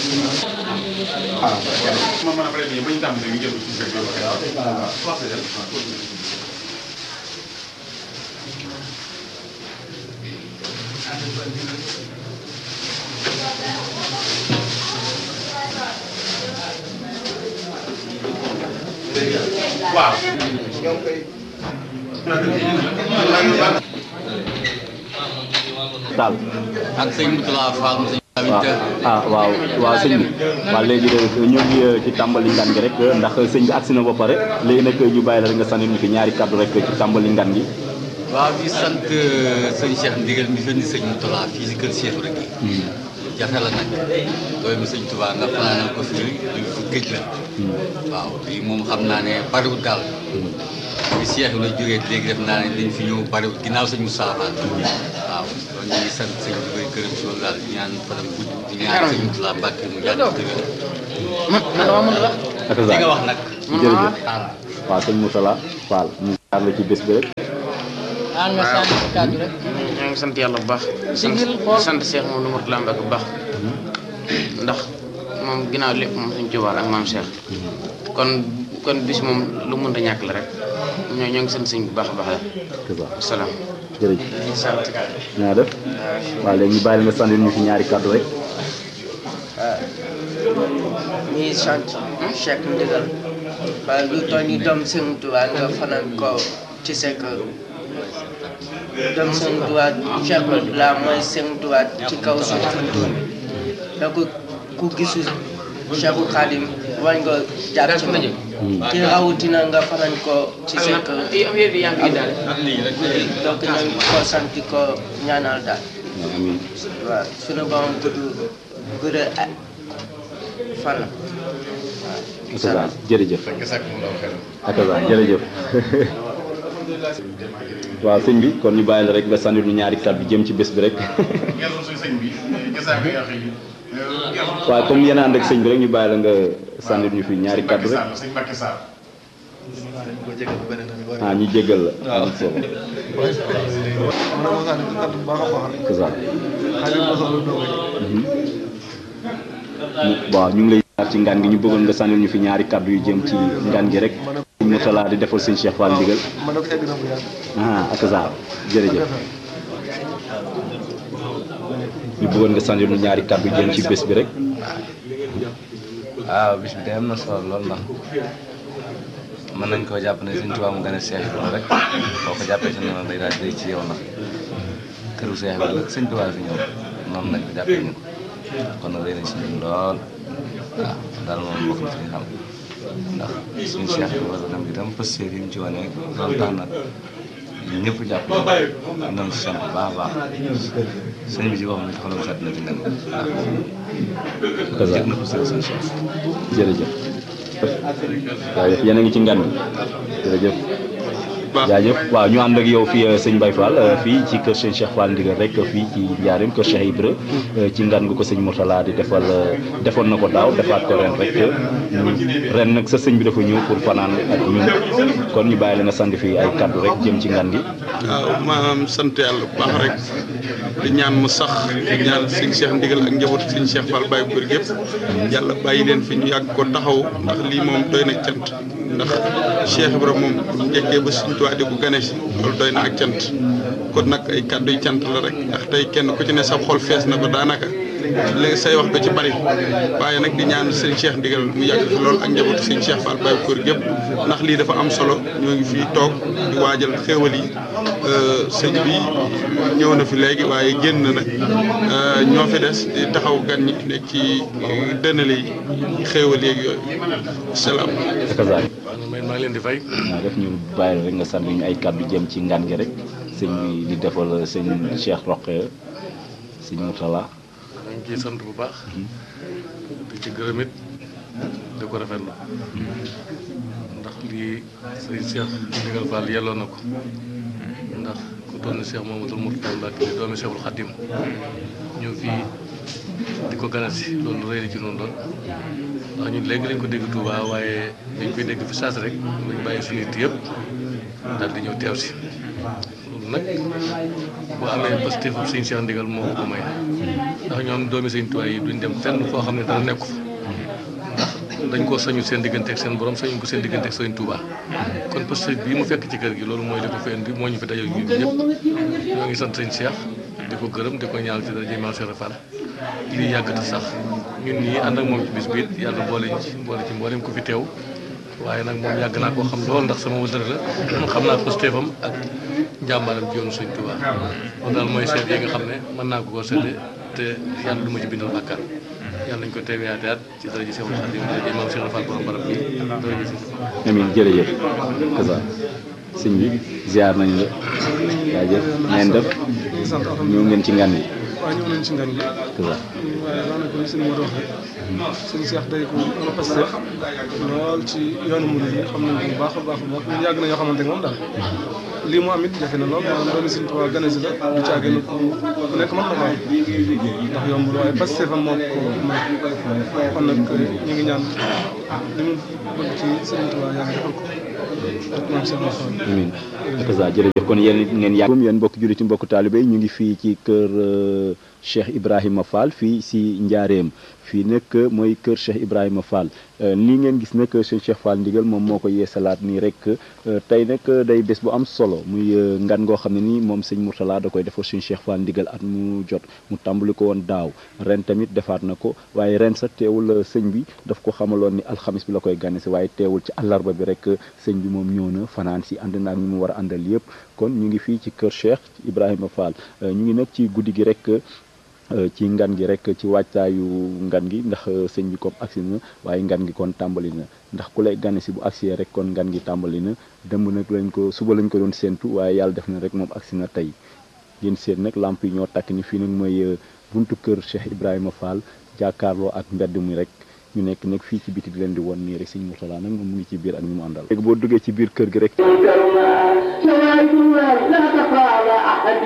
ma mën a pare bi bañ tàmm ñu jël ci fekk waaw daal ak sëñ Moutala Fall mu sëñ waaw tamit ah waaw waaw sëñ bi waaw léegi de ñu ngi ci tàmbali ngan gi rek ndax sëñ bi agsi na ba pare léegi nag ñu bàyyi la rek nga sànni ñu fi ñaari kàddu rek ci tàmbali ngan gi waaw di sant sëñ Cheikh Ndigal mi fenn sëñ Moutala fii si kër Cheikh rek jafe la nag doomu sëñ Touba nga fanaanal ko fii lu fu géej la waaw lii moom xam naa ne bariwul daal bi Cheikh la jógee léegi def naa ne dañ fi ñëw bariwul ginnaaw sëñ Moussa Fall waaw kon ñu ngi sant sëñ bi koy gërëm si loolu daal di ñaan fanam gudd di ñaan sëñ Moutala Mbacke mu yàgg tëwér ak li nga wax nag jërëjëf waaw waaw sëñ Moutala Fall mu jaar la ci bés bi rek ah nga sànni si kàddu rek. ñoo ngi sant yàlla bu baax. Sigil xool. sant Cheikh moom lu mot làmb ak bu baax. ndax moom ginnaaw lépp moom suñu Tuubaa ak maam Cheikh. kon kon bis moom lu mënta ñàkk la rek ñoo ñoo ngi sant sëñ bu baax a baax la. c'est ça salaam. jërëjëf sant. naa def waaw léegi ñu bàyyi la nga sànni ñu fi ñaari kàddu rek ñuy sant Cheikh Ndigal waaye lu toll ni doom Sëñ Tuubaa nga fanaan ko ci sa kër doom Sëñ Tuubaa Cheikh la mooy Sëñ Tuubaa ci kaw suuf fi mu toll da ko ku gisu Cheikhu Xaadim war nga jàpp ci moom ci rawatina nga fanaan ko ci sa kër donc ñu ngi ko sant ko ñaanal daal waaw amiin waaw sunu borom gudd gudd a- fan ak ça jërëjëf ak ça jërëjëf waaw sëñ bi kon ñu bàyyi la rek nga sànni ñu ñaari kàddu jëm ci bés bi rek ngeen suñu sëñ bi jasaaka yaa xëy waaw comme yéen a ànd ak sëñ bi rek ñu bàyyi la nga sànni ñu fi ñaari kàddu rek sëñ Mbacke Sarr ah ñu jéggal la am solo c'est ça Mhm. Mu- waaw ñu ngi lay jaar ci ngan gi ñu bëggoon nga sànni ñu fi ñaari kàddu yu jëm ci ngan gi rek sëñ Moutala di defal sëñ Cheikh Fall ndigal ah ak ça jërëjëf ñu bëggoon nga sànni ñu ñaari kàddu jëm ci bés bi rek waaw bis bi de am na solo lool ndax mën nañ koo jàpp ne Sëñ Tuubaa mu gën a seex bi rek boo ko jàppee si noonu day daal di ci yow ndax këru seex bi la Sëñ Tuubaa fi ñëw noonu lañ ko jàppee ñu kon nag day nañ si ñun lool waaw daal moom bokk na suñu xam ndax suñu seex bi wala dem itam pëstéef yi mu ci wane loolu tax na ñun ñëpp jàpp ñu noonu si sant bu baax a baax sëñ bi ci waxam ne xolam sedd na ci ndem ndax jëg na pëstéef suñu seex jërëjëf waaw yéen a ngi ci ngan gi jërëjëf jaajëf waaw ñu ànd ak yow fii sëñ Mbaye Fall euh, fii ci kër sëñ Cheikh Fall ndigal rek fii ci Njaareem kër Cheikh Ibra euh, ci ngan gu ko sëñ Mourtala di defal euh, defoon na ko daaw defaat ko ren rek ñu- ren nag sa sëñ bi dafa ñëw pour fanaan ak ñun kon ñu bàyyi la nga sandi fii ay kaddu rek jëm ci ngan gi waaw maanaam sant yàlla bu baax rek di ñaan mu sax di ñaan sëñ Cheikh Ndigal ak njabootu sëñ Cheikh Fall Baye Góor gépp yàlla bàyyi leen fi ñu yàgg ko taxaw ndax lii moom doy na cant ndax Cheikh Ibra moom bu ñu njëkkee ba suñ tuwaa di ko gane si loolu doy na ak cant kon nag ay kàddu yu cant la rek ndax tey kenn ku ci ne sa xol fees na ba daanaka léegi say wax ko ci bari waaye nag di ñaan sëñ Cheikh Ndigal mu yàgg fi lool ak njabootu sëñ Cheikh Fall Baye Góor gépp ndax lii dafa am solo ñoo ngi fii toog di waajal xéewal yi sëñ bi ñëw na fi léegi waaye génn na ñoo fi des di taxaw gan ñi nekk ci dënale yi xéewal yeeg yooyu salaam. akazaay maa ngi leen di fay. naa def ñu bàyyi la rek nga sànni ñu ay kàddu jëm ci ngan gi rek sëñ bi di defal sëñ Cheikh Roqe sëñ Mourtala dañ ciy sant bu baax. di ci gërëm it di ko rafetlu. ndax lii sëñ Cheikh Ndigal Fall yelloo na ko. ndax ku toll ni Cheikh Mamadou Mourtala Mbacke di doomi Cheikhul Khadim ñëw fii di ko ganal si loolu rëy na ci noonu lool. ndax ñun léegi lañ ko dégg Touba waaye dañ koy dégg fi saas rek lañ bàyyi suñu it yëpp daal di ñëw teew si loolu nag boo amee positif sëñ Cheikh Ndigal moo ko ko may ndax ndax ñoom doomi sëñ Tuubaa yi duñ dem fenn foo xam ne dara nekku fa ndax dañ koo sañu seen diggante ak seen borom sañu ko seen diggante ak sëñ Tuubaa kon parce que bii mu fekk ci kër gi loolu mooy li ko fi indi moo ñu fi dajal ñun ñëpp ñoo ngi sant sëñ Cheikh di ko gërëm di ko ñaanal ci daraja Maam Cheikh Fall lii yàgg te sax ñun ñii ànd ak moom ci bis bi it yàlla boole ñu ci boole ci mboolem ko fi teew waaye nag moom yàgg naa koo xam lool ndax sama wëndër la xam naa ko stéefam ak njàmbaaram ci yoonu sëñ Tuubaa loolu daal mooy seet yi nga xam ne mën naa ko koo seede te yàlla du ma ci bindal bàkkaar yàlla nañ ko teewaate at ci daraja Seexul Xaadim daraja Maam Cheikh Fall borom barab bi daraja sëñ Tuubaa amin jërëjëf kasa sëñ bi ziar nañu la jaajëf ngeen def ñëw ngeen ci ngan yi waaw ñëw nañ ci ngan gi kasa waaye daanaka li sëñ Modou wax rek sëñ Cheikh day ko am Pastef lool ci yoonu murid yi xam nañ ko bu baax a baax a baax ñun yàgg na yoo xamante ne moom daal lii mu am it jafe na lool maanaam doomi sëñ Tuubaa gane si la du caagee na ku ku nekk mën na ko am ndax yombul waaye Pastef am moo ko may kon nag ñu ngi ñaan li mu bëgg ci sëñ Tuubaa yàlla defal ko ak maam Cheikh Fall amin kasa jërëjëf kon yéen it ngeen yàgg yéen mbokk julliti mbokk taalibe ñu ngi fii ci kër euh, Cheikh Ibrahima Fall fii si Njaareem fii nag mooy kër Cheikh Ibrahima Fall nii ngeen gis nag sëñ Cheikh Fall ndigal moom moo ko yeesalaat nii rek tey nag day bés bu am solo muy ngan ngoo xam ne nii moom sëñ Mourtala da koy defar sëñ Cheikh Fall ndigal at mu jot mu tàmbali ko woon daaw ren tamit defaat na ko waaye ren sax teewul sëñ bi daf ko xamaloon ni alxamis bi la koy gane si waaye teewul ci àllarba bi rek sëñ bi moom ñëw na fanaan si ànd naa ak ñu mu war a àndal yëpp kon ñu ngi fii ci kër Cheikh Ibrahima Fall ñu ngi nag ci guddi gi rek ci ngan gi rek ci wàccaayu ngan gi ndax sëñ bi comme agsi na waaye ngan gi kon tàmbali na ndax ku lay gane si bu agsee rek kon ngan gi tàmbali na dëmb nag lañ ko suba lañ ko doon séentu waaye yàlla def na rek moom agsi na tey ngeen seet nag lamp yi ñoo takk ni fii nag mooy buntu kër Cheikh Ibrahima Fall jàkkaarloo ak mbedd mi rek ñu nekk nag fii ci biti di leen di won nii rek sëñ Mourtala nag moom mu ngi ci biir ak ñu mu àndal léegi boo duggee ci biir kër gi rek لا تقال